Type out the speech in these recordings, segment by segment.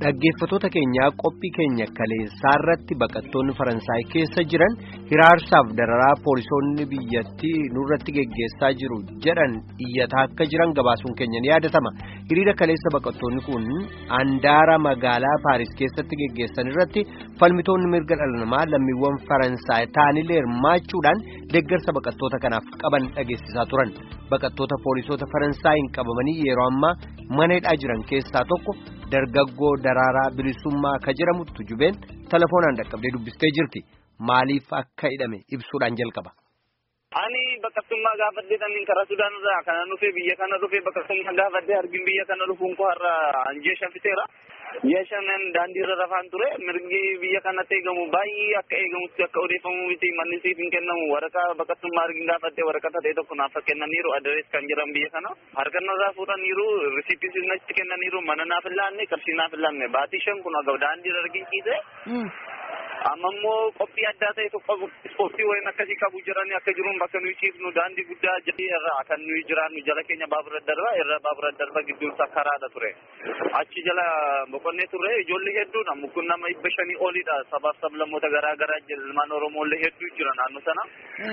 Dhaggeeffattoota keenyaa qophii keenya kaleessaa irratti baqattoonni Faransaay keessa jiran hiraarsaaf dararaa poolisoonni biyyattii nurratti geggeessaa jiru jedhan iyyataa akka jiran gabaasuun keenya ni yaadatama. Hiriira kaleessa baqattoonni kun handaara magaalaa Paaris keessatti geggeessan irratti falmitoonni mirga dhala namaa lammiiwwan Faransaay ta'anillee hirmaachuudhaan deeggarsa baqattoota kanaaf qaban dhageessisaa turan. Baqattoota poolisoota Faransaayinn qabamanii yeroo ammaa mana hidhaa jiran keessaa tokko dargaggoo daraaraa bilisummaa ka jedhamu tujubeen telefoonaan dhaqqabdee dubbistee jirti. Maaliif akka hidhame ibsuudhaan jalqaba. Ani baqattummaa gaafadhee taniin karaa Sudaan irraa kana dhufee biyya kana dhufee baqattummaa gaafadhee argin biyya kana dhufuun koo har'a anjee shanfiteera. Ji'a shanan daandii irra rafaan ture mirgi biyya kanatti eegamu baay'ee akka eegamutti akka odeeffamu miti manni siif hin kennamu waraqaa baqattummaa argin gaafadhee waraqaa ta'e tokko naaf kennaniiru aderees kan jiran biyya kana harkannarraa fuudhaniiru risiipis natti kennaniiru mana naaf hin laanne qarshii naaf hin laanne baatii shan kun agaw daandii irra argin ciise. amma immoo qophii addaa ta'e tokko ispoortii wayiin akkasii qabu jiranii akka jiruun bakka nuyi ciifnu daandii guddaa jalli irraa kan nuyi jiraannu jala keenya baabura darba irra baabura darba gidduunsa karaadha ture achi jala boqonnee turre ijoollee hedduudha mukkun nama dhibba shanii olidha sabaaf sablammoota garaa garaa ilmaan oromoollee hedduu jira naannoo sana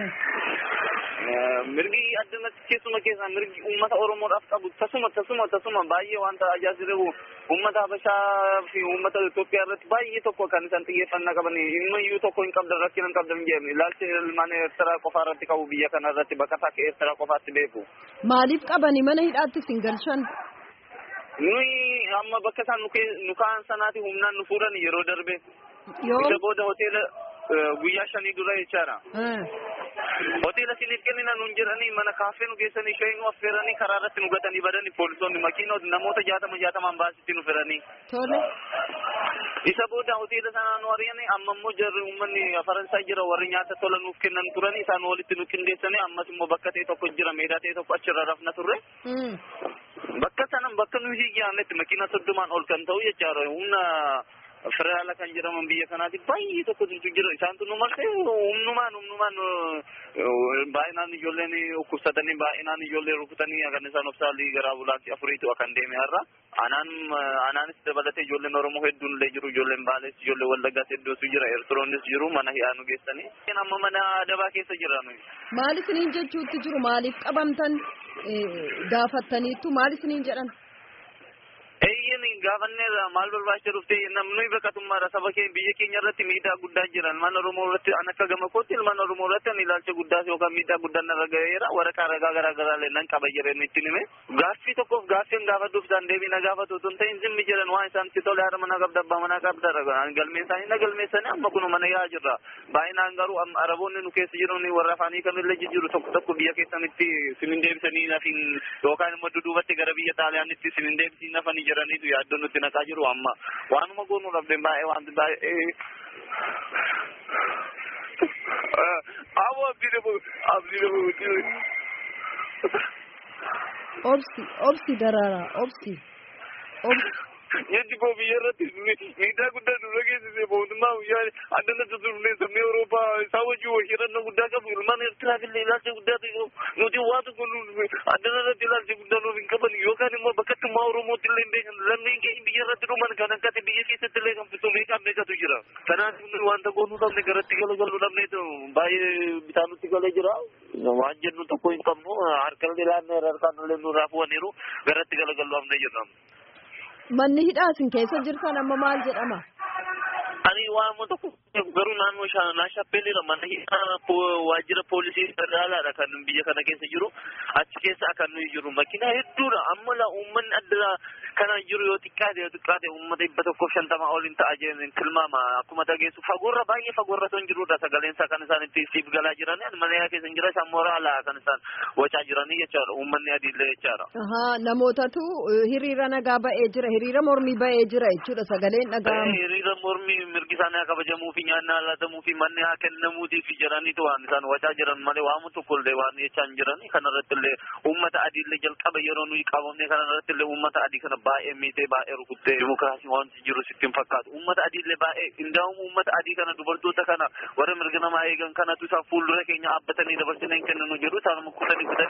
mirgi addumatti keessuma keessaa mirgi uummata oromoodhaaf qabu tasuma tasuma tasuma baay'ee wanta ajaa'ibu uummata habashaa fi uummata Itoophiyaa irratti baay'ee tokko kan isaan xiyyeeffannaa qaban himmayyuu tokko hin qabdan rakkina hin qabdan jedhame ilaalcha ilmaan Eertiraa qofaa irratti qabu biyya kana irratti baqataa akka Eertiraa qofaatti beeku. Maaliif qabani mana hidhaatti sin galchan? Nuyi amma bakka isaan nu ka'an sanaati humnaan nu fuudhan yeroo darbe. Yoo. Isa booda hoteela guyyaa shanii dura jechaadha. Hoteela siniif kennina nuun jedhanii mana kaaffee nu geessanii shayii nu affeeranii karaa irratti nu gatanii badanii poolisoonni makiinota namoota jaatama jaatamaan baasitti nu fedhanii. Tole. Isa booda hoteela sanaa nu ari'anii amma immoo jarri uummanni Faransaay jira warri nyaata tola nuuf kennan turanii isaan walitti nu qindeessanii ammas immoo bakka ta'e tokko jira meedaa ta'e tokko achirra rafna turre. Bakka sanan bakka nuyi hiyyaannetti makiina soddomaan ol kan ta'u jechaadha humna federaala kan jedhaman biyya kanaati baay'ee tokkotu jira isaantu nu marsee humnumaan humnumaan baay'inaan ijoolleen dhukkubsatanii baay'inaan ijoollee rukutanii kan isaan obsaalii gara ambulaansii afuriitu kan deeme har'a anaan anaanis dabalatee ijoolleen oromoo hedduun illee jiru ijoolleen baalees ijoollee wallaggaas hedduutu jira eertiroonnis jiru mana hidhaa nu geessanii amma mana adabaa keessa jira nuyi. Maal isiniin jechuutti jiru maaliif qabamtan gaafattaniittu maal isiniin jedhan? Eeyyin gaafanneerra maal barbaacha dhufte namni baqatummaadha saba keenya biyya keenya irratti miidhaa guddaa jira ilmaan oromoo irratti an akka gama kootti ilmaan oromoo irratti an ilaalcha guddaa yookaan miidhaa guddaa narra gaheera waraqaa ragaa garaa garaa illee nan qaba jedheen itti hime gaaffii tokkoof gaaffiin gaafadhuuf isaan deebii na gaafatu otoo hin ta'in zimmi jedhan waan isaan itti tole haadha manaa qabda abbaa manaa qabda galmeessanii na galmeessanii amma kun mana yaa jirra baay'inaan garuu araboonni nu keessa jiran warra afaanii kamillee jijjiiru tokko tokko biyya keessanitti sinin deebisanii nafin yookaan immoo dudduubatti gara biyya xaaliyaanitti sinin deebisanii nafanii jiraniitu yaaddoon nutti naqaa jiru amma waanuma goonuu dhabdeen baay'ee wanti baay'ee Awo abdii dhabu abdii dhabu. Obsi obsi daraaraa obsi obsi. Nyaanni koo biyya irratti miidhaa guddaa nurra geessise mootummaa guyyaa addanatti turne sabni Awurooppaa isaa wajjin hojjetannoo guddaa qabu ilmaan Eertiraaf illee ilaalcha guddaa ta'e nuti waa tokko addana irratti ilaalcha guddaa nuuf hin qaban yookaan immoo bakkattummaa Oromootti illee hin beekan lammeen keenya biyya irratti dhuman kan akkati biyya keessatti illee kan fitu meeqaan meeqatu jira. Kanaaf wanta goonuu dhabne garatti galagaluu dhabne baay'ee bitaa nutti galee jira. Waan jennu tokko hin qabnu harkallee laannee harkaan illee nurraa fuwaniiru garatti galagaluu dhabne jedhama. Manni hidhaa isin keessa jirtan amma maal jedhama? Ani waan tokko garuu naannoo naashappeelira mana hidhaa waajjira poolisii federaalaadha kan biyya kana keessa jiru achi keessa akka nuyi jiru makiinaa hedduudha amma la uummanni adda kana jiru yoo xiqqaate yoo xiqqaate uummata dhibba tokkoof shantama ol hin ta'a jeen tilmaama akkuma dhageessu fagoorra baay'ee fagoorra son jirudha sagaleen isaa kan isaan itti siif galaa jiranii ani mana keessa hin jira isaan mooraalaa kan isaan wacaa jiranii jechaadha uummanni adiillee jechaadha. Ahaa namootatu hiriira nagaa ba'ee jira hiriira mormii ba'ee jira jechuudha sagaleen dhaga'amu. Hiriira mormii mirgi isaanii haa kabajamuu fi nyaanni haa laatamuu fi manni haa kennamuutii fi jedhaniitu waan isaan wacaa jiran malee waamu tokkollee waan jechaa hin jiranii kanarratti illee uummata adiillee jalqaba yeroo nuyi qabamne kanarratti illee uummata adii kana baay'ee miitee baay'ee rukuttee dimokiraasii wanti jiru sitti hin fakkaatu uummata adiillee baay'ee qindaa'uun uummata adii kana dubartoota kana warra mirga namaa eegan kanatu isaan fuuldura keenya dhaabbatanii dabarsinee hin kenninu jedhu isaan kutanii kutanii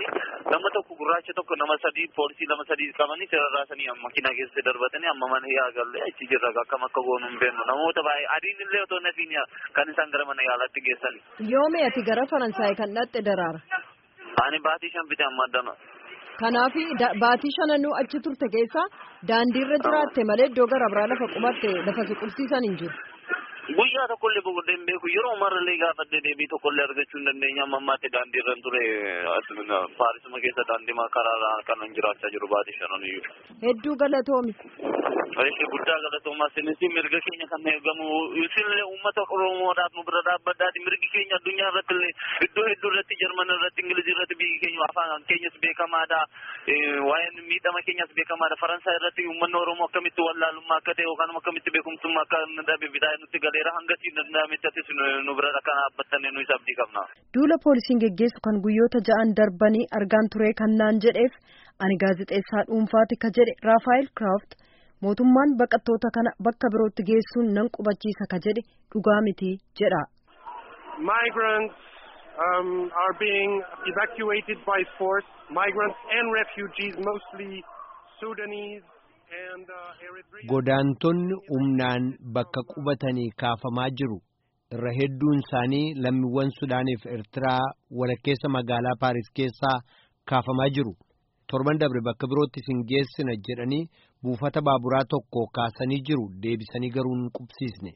nama tokko gurraacha tokko nama sadii poolisii lama sadii qabanii sirarraasanii makiinaa keessa darbatanii amma mana yaagallee achi jirra akkam akka goonu hin beeknu namoota baay'ee adiin illee otoo nafiin kan isaan gara mana yaalaatti geessani. Yoome ati gara Faransaay kan dhatte daraara. Ani baatii shan bitee amma addana. Kanaaf baatii shananuu achi turte keessa daandiirra jiraatte malee iddoo gara biraa lafa qubatte lafa si qubsiisan hin jiru. Guyyaa tokkollee boqodee hin beeku yeroo marallee gaafadhee deebii tokkollee argachuu hin dandeenya amma ammaatti daandiirra hin ture paarisuma keessa daandii karaa kanan jiraachaa jiru baatii shanan iyyuu. Hedduu galatoomi. Ishee guddaa galatoomaa sinis mirga keenya kan eegamu isinillee uummata Oromoodhaaf nu bira dhaabbadhaati mirgi keenya addunyaa irratti illee iddoo hedduu irratti Jarman irratti Ingiliz irratti biyyi keenya afaan keenyas beekamaadha. Waa'een miidhama keenyas beekamaadha. Faransaay irratti uummanni Oromoo akkamitti wallaalummaa akka ta'e yookaan akkamitti beekumsummaa akka dhabe bitaa nutti galeera hangasiin danda'amettis nu bira akka dhaabbattanne nu isa abdii qabna. Duula poolisiin geggeessu kan guyyoota ja'an darbanii argaan ture kan naan jedheef ani gaazexeessaa dhuunfaati ka jedhe Raafaayil Kiraaft mootummaan baqattoota kana bakka birootti geessuun nan qubachiisa ka jedhe dhugaa miti jedha. Migrants um, are being evacuated by force. Migrants and refugees, mostly Sudanese and uh, Eritrean. Godaantonni humnaan bakka qubatanii kaafamaa jiru. Irra hedduun isaanii lammiiwwan Sudaaniif Eertiraa walakkeessa magaalaa Paaris keessaa kaafamaa jiru. Torban dabre bakka birootti isin geessina jedhanii buufata baaburaa tokko kaasanii jiru deebisanii garuu hin qubsiisne.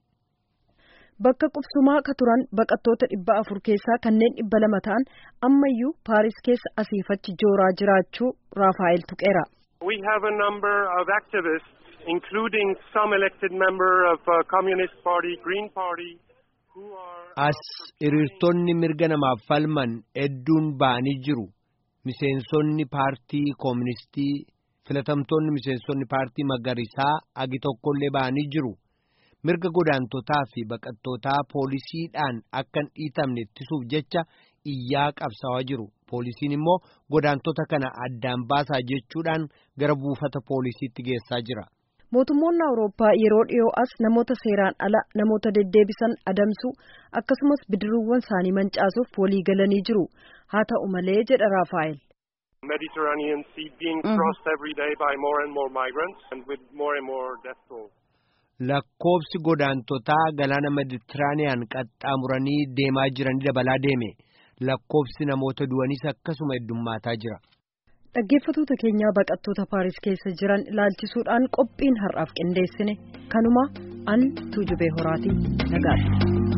Bakka qubsumaa ka turan baqattoota dhibba afur keessaa kanneen dhibba lama ta'an ammayyuu Paaris keessa asiifachi jooraa jiraachuu Raafaayil tuqeera. We have a number of activists, including some elected member of uh, Communist Party, Green Party, who are... As hiriirtonni mirga namaaf falman hedduun ba'anii jiru. Miseensonni paartii kooministii filatamtoonni miseensonni paartii magariisaa agi tokkollee ba'anii jiru. Mirga godaantotaa fi baqattootaa poolisiidhaan akka hin dhiitamne ittisuuf jecha iyyaa qabsaawaa jiru. Poolisiin immoo godaantota kana addaan baasaa jechuudhaan gara buufata poolisiitti geessaa jira. Mootummoonni Awurooppaa yeroo dhiyoo as namoota seeraan ala namoota deddeebisan adamsuu akkasumas bidiruuwwan isaanii mancaasuuf walii galanii jiru. Haa ta'u malee jedha Raafaayil. Mediterranean Sea being crossed every day by more and more migrants and with more and more death toll. Lakkoobsi godaantotaa galaana Meditiraaniyaan qaxxaamuranii deemaa jiranii dabalaa deeme. Lakkoobsi namoota du'anis akkasuma heddummaataa jira. Dhaggeeffattoota keenyaa baqattoota Paaris keessa jiran ilaalchisuudhaan qophiin har'aaf qindeessine kanuma an tuujubee horaatii nagaadha.